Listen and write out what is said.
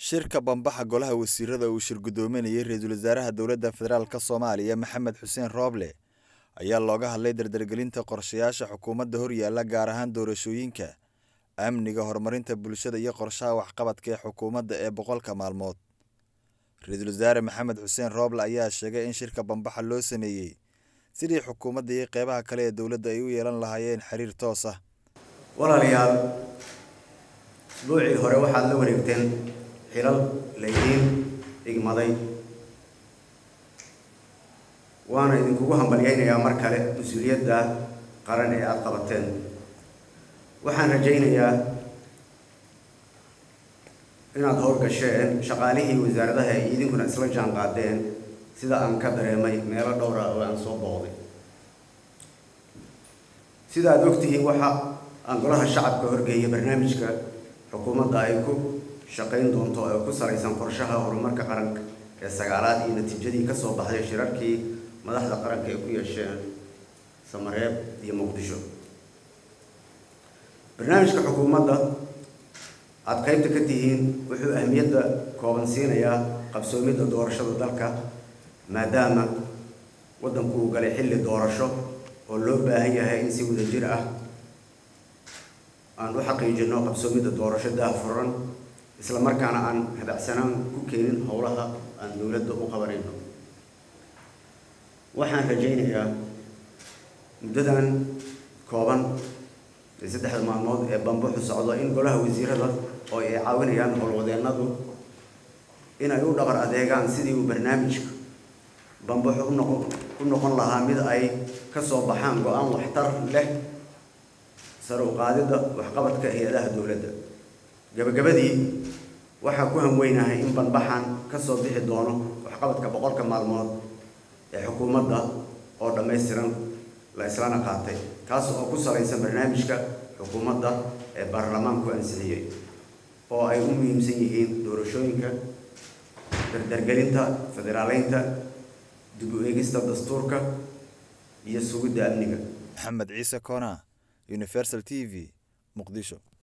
shirka bambaxa golaha wasiirada uu shir guddoominayay ra-iisul wasaaraha dowladda federaalk soomaaliya maxamed xuseen rooble ayaa looga hadlay dardargelinta qorshayaasha xukuumadda horyaalla gaar ahaan doorashooyinka amniga horumarinta bulshada iyo qorshaha waxqabadka ee xukuumadda ee boqolka maalmood ra-iisul wasaare maxamed xuseen rooble ayaa sheegay in shirka bambaxa loo sameeyey sidii xukuumadda iyo qeybaha kale ee dowladda ay u yeelan lahaayeen xiriir toos ah walaalayaal isbuucii hore waxaad la wareegteen xilal laydiin igmaday waana idinkugu hambalyaynayaa mar kale mas-uuliyadda qaran ee aada qabateen waxaan rajaynayaa inaad howlgasheen shaqaalihii wasaaradaha ay idinkuna isla jaan qaadeen sida aan ka dareemay meelo dhowra oo aan soo booqday sida aada ogtihiin waxa aan golaha shacabka horgeeyay barnaamijka xukuumadda ay ku shaqayn doonto ee ku salaysan qorshaha horumarka qaranka ee sagaalaad iyo natiijadii kasoo baxday shirarkii madaxda qaranka ay ku yeesheen samareeb iyo muqdisho barnaamijka xukuumadda aada qeybta ka tihiin wuxuu ahmiyadda kooban siinayaa qabsoomidda doorashada dalka maadaama waddanku uu galay xilli doorasho oo loo baahan yahay in si wadajir ah aan u xaqiijino qabsoomidda doorasho daahfuran isla markaana aan habacsanaan ku keenin howlaha aan dowladda u qabanayno waxaan rajaynayaa muddadan kooban ee saddexda maalmood ee bambuxu socdo in golaha wasiirada oo ay caawinayaan howlwadeennadu inay u dhabar adeegaan sidii uu barnaamijka bambuxu unoqon u noqon lahaa mid ay ka soo baxaan go-aan waxtar leh sare u qaadidda waxqabadka hay-adaha dowladda gabagabadii waxaa ku hanweynahay in banbaxan ka soo bixi doono waxqabadka boqolka maalmood ee xukuumadda oo dhammaystiran la islana qaatay kaas oo ku salaysan barnaamijka xukuumadda ee baarlamaanku ansixiyey oo ay u muhiimsan yihiin doorashooyinka dardargelinta federaaleynta dib u eegista dastuurka iyo sugidda amniga maxamed ciise koona universal t v muqdisho